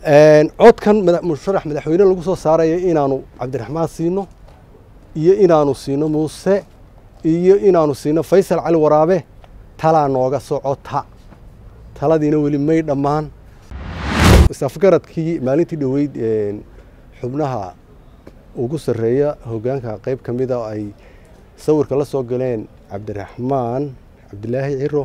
codkan musharax madaxweyne lagu soo saaraya inaanu cabdiraxmaan siino iyo inaanu siino muuse iyo inaanu siino faysal cali waraabe talaa nooga socota taladiina weli may dhammaan isafgaradkii maalintii dhoweyd xubnaha ugu sarreeya hoggaanka qayb ka mida ay sawirka la soo galeen cabdiraxmaan cabdilaahi ciro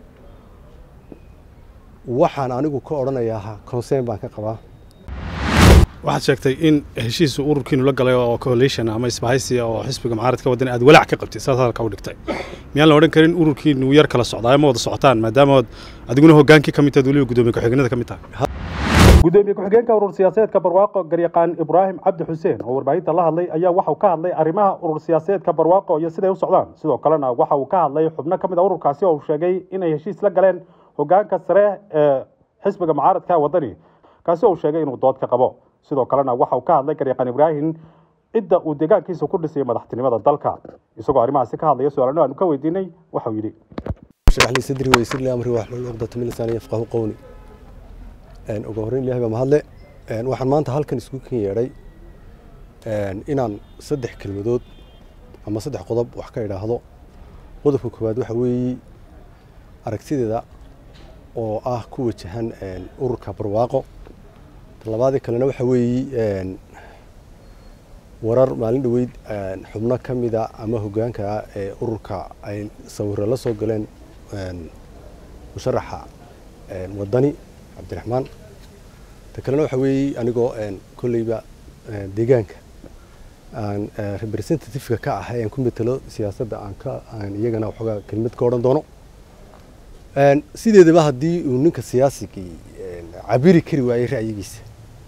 waxaan anigu ka odhanayaa consern baan ka qabaa waxaad sheegtay in heshiisu ururkiinu la galay oo coalition ama isbahaysi oo xisbiga mucaaradka waddan aad walaac ka qabtay saas hadalka u dhigtay miyaan la odhan karin ururkiinu yar kala socdaa ma wada socotaan maadaama adiguna hoggaankii ka mid tahay weliba guddoomiye ku-xigeenada ka mid tahay gudoomiye ku-xigeenka urur siyaasadeedka barwaaqo garyaqaan ibraahim cabdi xuseen oo warbaahinta la hadlay ayaa waxa uu ka hadlay arrimaha urur siyaasadeedka barwaaqo iyo siday u socdaan sidoo kalena waxa uu ka hadlay xubno ka mid a ururkaasi oo uu sheegay inay heshiis la galeen hoggaanka sare ee xisbiga mucaaradka waddani kaasi oo uu sheegay inuu dood ka qabo sidoo kalena waxa uu ka hadlay garyaqaan ibraahim cidda uu deegaankiisa ku dhisay madaxtinimada dalka isagoo arrimahaasi ka hadlaya su-aalano aanu ka weydiinay waxauu yidhi sharax lii sadri weysir li amri waxlul cuqdata min lisaani yafqahu qowli ugu horreyn ilahay baa mahadle waxaan maanta halkan isku kan yeedhay inaan saddex kelmadood ama saddex qodob wax ka idhaahdo qodobka koowaad waxa weeye aragtideeda oo ah ku wajahan ururka barwaaqo talabaadii kalena waxa weeye warar maalin dhoweyd xubno ka mida ama hoggaanka ee ururka ay sawiro la soo galeen musharaxa waddani cabdiraxmaan ta kalena waxa weeye anigoo kolleyba deegaanka aan representativeka ka ahay aan ku metelo siyaasadda aan ka aan iyagana waxoogaa kelmad ka odhan doono sideedaba haddii uu ninka siyaasigii cabiri kari waayey ra'yigiisa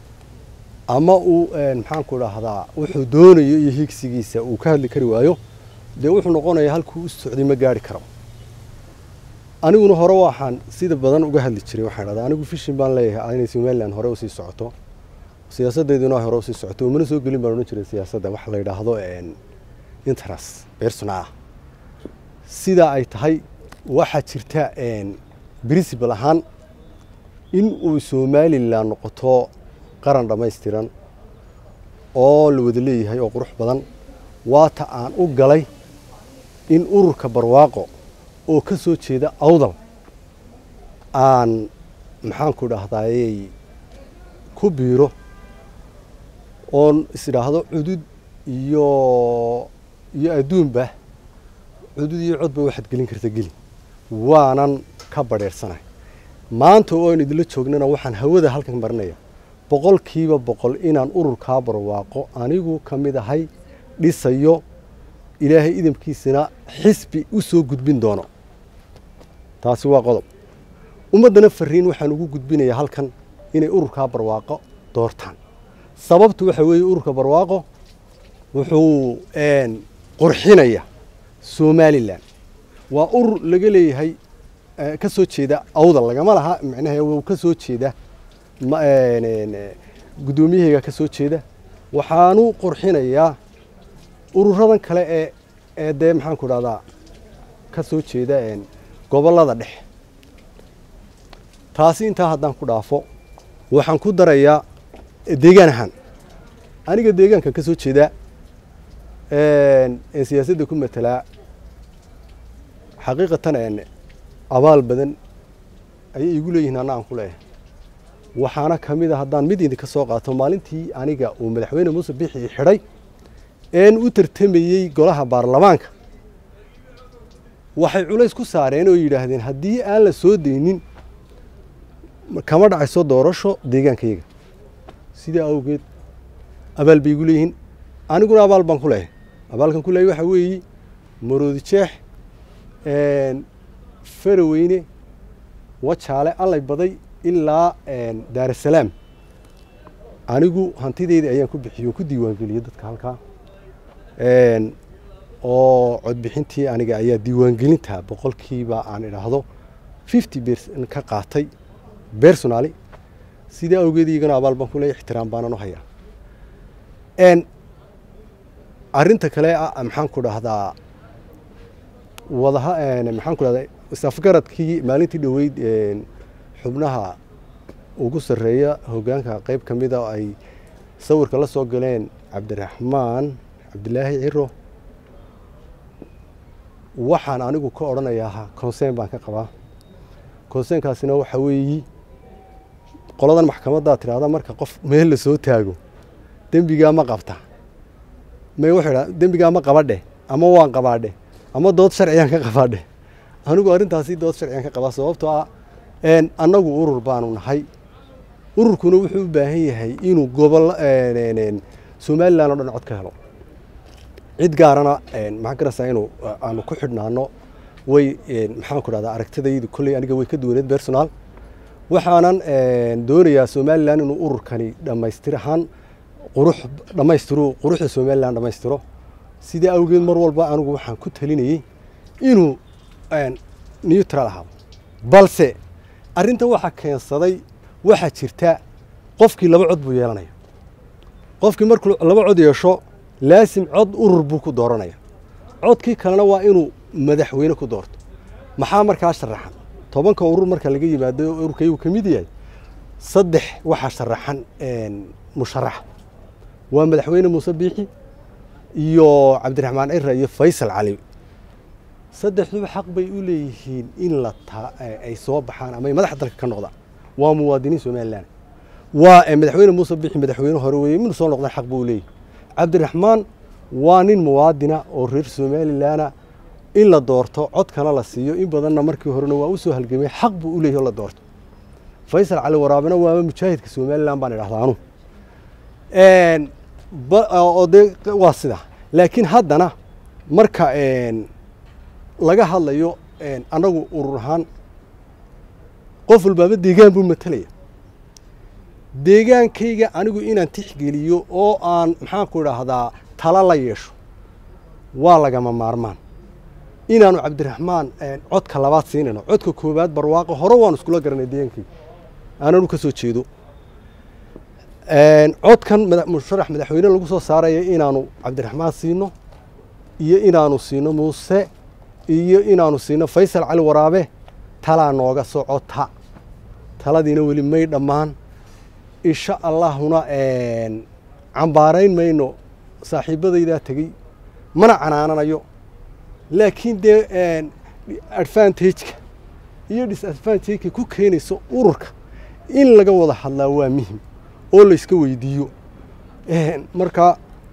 ama uu maxaanku dhahdaa wuxuu doonayo iyo higsigiisa uu ka hadli kari waayo dee wuxuu noqonayaa halkuu u socday ma gaari karo aniguna hore waxaan sida badan uga hadli jiray waxaan dhahdaa anigu fishin baan leeyahay inay somaliland hore usii socoto siyaasaddeeduna hore usii socoto umana soo gelin baan odhan jiray siyaasadda waxa la yidhaahdo interest personal sidaa ay tahay waxaa jirta principal ahaan in uu somalilan noqoto qaran dhammaystiran oo la wada leeyahay oo qurux badan waata aan u galay in ururka barwaaqo oo ka soo jeeda awdal aan maxaanku dhahdaayey ku biiro oon isdhaahdo cudud iyo iyo adduunba cudud iyo codba waxaad gelin karta geli waanan ka badheersanahay maanta oo aan idinla joognana waxaan hawada halkan marinaya boqolkiiba boqol inaan ururkaa barwaaqo anigu ka mid ahay dhisayo ilaahay idamkiisana xisbi u soo gudbin doono taasi waa qodob ummaddana fariin waxaan ugu gudbinayaa halkan inay ururkaa barwaaqo doortaan sababtu waxa weeye ururka barwaaqo wuxuu qurxinaya somalilan waa urur laga leeyahay ka soo jeeda awdal lagama laha macnaha wuu ka soo jeeda guddoomiyahayga ka soo jeeda waxaanu qurxinayaa ururadan kale ee ee dee maxaanku dhahdaa ka soo jeeda gobollada dhexe taasi intaa haddaan ku dhaafo waxaan ku darayaa deegaan ahaan aniga deegaankan ka soo jeedaa ee siyaasadda ku matelaa xaqiiqatan abaal badan ayay igu leeyihiin anna aan ku leeyahay waxaana ka mid a haddaan mid idinka soo qaato maalintii aniga uu madaxweyne muuse bixi xidhay een u tartamayey golaha baarlamaanka waxay culays ku saareen oo yidhaahdeen haddii aan la soo daynin kama dhacayso doorasho deegaankayaga sidaa awgeed abaal bay igu leeyihiin aniguna abaal baan ku leeyahay abaalkan ku leeyahay waxaa weeye maroodi jeex faraweyne wajaale allay baday ilaa daarasalaam anigu hantideyda ayaan ku bixiyo ku diiwaangeliyey dadka halkaa oo codbixintii aniga ayaa diiwaangelinta boqolkiiba aan idhaahdo fifty bercent ka qaatay personally sidaa awgeed iyagana abaal baan ku leeya ixtiraam baanan u hayaa arrinta kale ah maxaan ku dhahdaa wadaha maxaan ku dhahdaa isafgaradkii maalintii dhoweyd xubnaha ugu sarreeya hoggaanka qayb ka mida ay sawirka la soo galeen cabdiraxmaan cabdilaahi ciro waxaan anigu ka odhanayaa conseen baan ka qabaa conseenkaasina waxa weeyi qoladan maxkamaddaa tidhahda marka qof meel la soo taago dembigaa ma qabta may wuxuu idhaa dembigaa ma qabadhe ama waan qabaadhe ama dood sharciyaan ka qabaadhe anigu arrintaasi dood sharciyaan ka qabaa sababtoo ah annagu urur baanu nahay ururkuna wuxuu u baahan yahay inuu gobol somalilan oo dhan cod ka helo cid gaarana maxaan garaysaa inuu aanu ku xidhnaano way maxaan ku dhahdaa aragtidaydu kolley aniga way ka duwaneed personal waxaanan doonayaa somalilan inuu ururkani dhammaystir ahaan qurux dhammaystiro quruxda somalilan dhammaystiro sidaa awgeed mar walba anigu waxaan ku talinayey inuu neutral ahaado balse arrintan waxaa keensaday waxaa jirta qofkii laba cod buu yeelanaya qofkii markuu laba cod yeesho laasim cod urur buu ku dooranaya codkii kalena waa inuu madaxweyne ku doorto maxaa markaa sharaxan tobanka urur marka laga yimaado ururkaygu ka mid yahay saddex waxaa sharaxan musharax waa madaxweyne muuse biixi iyo cabdiraxmaan cira iyo faysal cali saddexduba xaq bay u leeyihiin in la ay soo baxaan ama ay madaxa dalka ka noqdaan waa muwaadiniin somalilan waa madaxweyne muuse biixi madaxweyne hore weeye minu soo noqdaan xaq buu leeyahy cabdiraxmaan waa nin muwaadina oo reer somalilana in la doorto codkana la siiyo in badanna markii horena waa usoo halgamay xaq buu u leeyahy o la doorto faysal cali waraabena waaba mujaahidka somalilan baan idhahdaa anu oo dee waa sidaa laakiin haddana marka laga hadlayo annagu urur ahaan qof walbaaba deegaan buu matalaya deegaankayga anigu inaan tixgeliyo oo aan maxaanku idhaahdaa tala la yeesho waa lagama maarmaan inaanu cabdiraxmaan codka labaad siinayno codka koowaad barwaaqo hore waanu iskula garanay deegaankayga aananu ka soo jeedo codkan musharax madaxweyne lagu soo saaraya inaanu cabdiraxmaan siino iyo inaanu siino muuse iyo inaanu siino faysal cali waraabe talaa nooga socota taladiina weli may dhammaan insha allahuna cambaarayn mayno saaxiibadaydaa tegey mana canaananayo laakiin dee advantageka iyo disadvantageka ku keenayso ururka in laga wada hadlaa waa muhim oo layska weydiiyo marka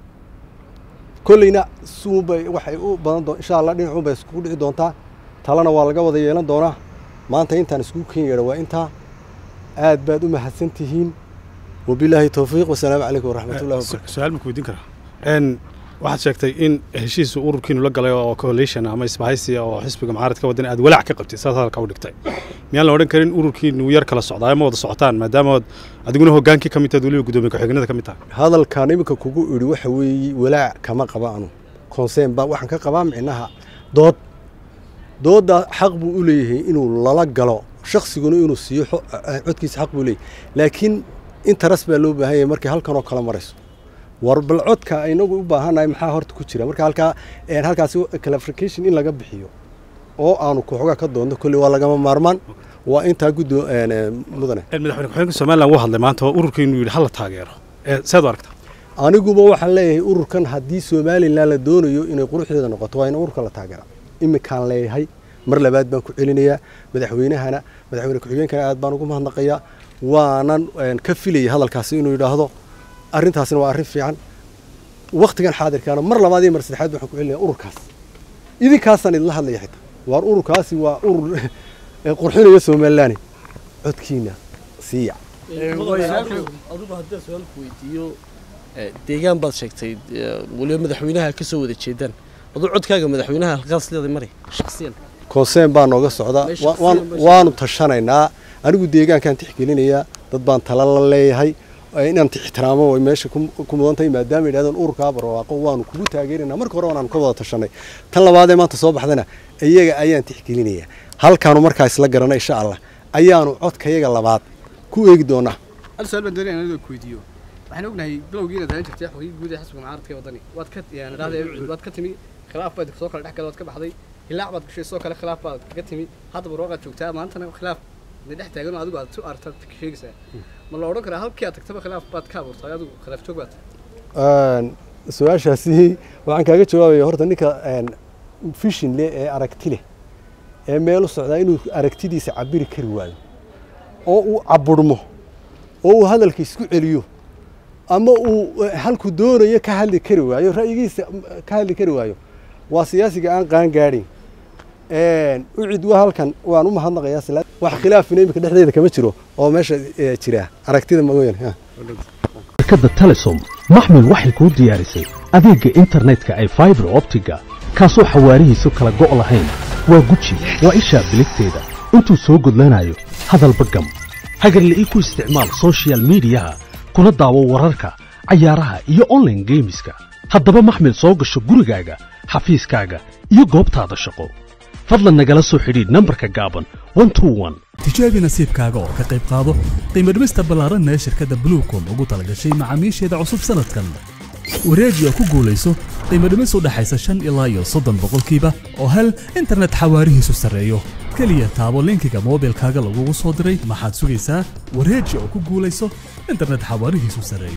kolleyna suunbay waxay u badan doon insha allah dhinacuun bay iskugu dhici doontaa talena waa laga wada yeelan doonaa maanta intaan iskugu ken yeedha waa intaa aad baad u mahadsan tihiin wabilaahi towfiiq wasalaamu calaykum waraxmatullahi wabarakatu su-aal ma ku weydiin karaa waxaad sheegtay in heshiisu ururkiinu la galay oo coalition ama isbahaysi oo xisbiga mucaaradka wadan aad walaac ka qabtay saas halka u dhigtay miyaan la odhan karin ururkiinu yar kala socdaa ma wada socotaan maadaama adiguna hogaankii ka mid tahay weliba guddoomiye ku-xigeenada ka mid tahay hadalkan iminka kugu idhi waxa weeye walaac kama qaba anu conseen baa waxaan ka qabaa micnaha dood doodda xaq buu u leeyahay inuu lala galo shaksiguna inuu siiyo codkiisa xaq buu leeyahay laakiin interes baa loo baahan yahay markay halkan oo kala marayso war bal codka inagu u baahannahay maxaa horta ku jira marka halkaa halkaasi clarification in laga bixiyo oo aanu kooxogaa ka doonno kolley waa lagama maarmaan waa intaa guddo mudane madaxweyne ku-xigeenka somaliland wuu hadlay maanta oo ururkiinu yidhi hala taageero seed u aragtaa aniguba waxaan leeyahay ururkan haddii somalilan la doonayo inay quruxdeeda noqoto waa in ururka la taageera iminkaan leeyahay mar labaad baan ku celinayaa madaxweynahana madaxweyne ku-xigeenkana aad baan ugu mahadnaqayaa waanan ka filayay hadalkaasi inuu yidhaahdo arrintaasina waa arrin fiican waktigan xaadirkaana mar labaad iyo mar saddexaad waxaan ku celinaya ururkaas idinkaasaan idinla hadlaya xitaa waar ururkaasi waa urur qurxinaya somalilaani codkiina siiya adugu haddii su-aal ku weydiiyo deegaan baad sheegtay weliba madaxweynaha ka soo wada jeedaan aduu codkaaga madaxweynaha halkaas leeday mari shaksiyan conseen baa nooga socda waanu tashanaynaa anigu deegaankaan tixgelinayaa dad baan tala la leeyahay inaan ixtiraamo way meesha ku mudan tahay maadaama yidhahdeen ururkaa barwaaqo waanu kugu taageeraynaa marka hore waanu ka wada tashanay tan labaadee maanta soo baxdana iyaga ayaan tixgelinayaa halkaanu markaa isla garana insha allah ayaanu codkayaga labaad ku eegi doonaa hal su-aal baan doonaya inaan ku weydiiyo waxaan ognahay bilowgii inaad halan jirtay xogii guud ee xisbiga mucaaradka ee wadani waad ka dhahday waad ka timi khilaaf baad soo kala dhex galay waad ka baxday hilaac baad gashay sidoo kale khilaaf baad kaga timi hadda barwaaqaad joogtaa maantana khilaaf de dhex taagan oo adigu aad su aragtaad sheegaysaa ma la odhan karaa halkii aad tagtaba khilaaf baad ka abuurtay adigu khilaaf joog baad Een, su-aashaasi waxaan kaaga jawaabaya horta ninka een, fishin leh ee aragti leh ee meel u socdaa inuu aragtidiisa cabiri kari waayo oo uu caburmo oo uu hadalka isku celiyo ama uu eh, halku doonayo ka hadli kari waayo ra'yigiisa mm, ka hadli kari waayo waa siyaasiga aan qaan gaadhin ucid waa halkan waan u mahadnaqayaa sila wax khilaafina imika dhexdeeda kama jiro oo meesha eh, jira aragtida mooyaane ha. shirkadda telesom maxmed waxay kuu diyaarisay adeegga internetka ee fiber optiga kaasoo xawaarihiisu kala go' lahayn waa guji waa ishaa biligteeda intuu soo gudlanayo hadalba gam hagarla'ii ku isticmaal soshiyal miidiyaha kuna daawo wararka cayaaraha iyo online geemiska haddaba maxmed soo gasho gurigaaga xafiiskaaga iyo goobtaada shaqo fadlan nagala soo xidhiidh nambarka gaaban 121 tijaabi nasiibkaaga oo ka qayb qaado qiimo dhimista ballaaran ee shirkadda bluecom ugu talagashay macaamiisheeda cusub sanadkan wareeji oo ku guulayso qiimo dhimis u dhaxaysa shan ilaa iyo soddon boqolkiiba oo hel internet xawaarihiisu sarreeyo keliya taabo linkiga moobilkaaga lagugu soo diray maxaad sugaysaa wareeji oo ku guulayso internet xawaarihiisu sarreeyo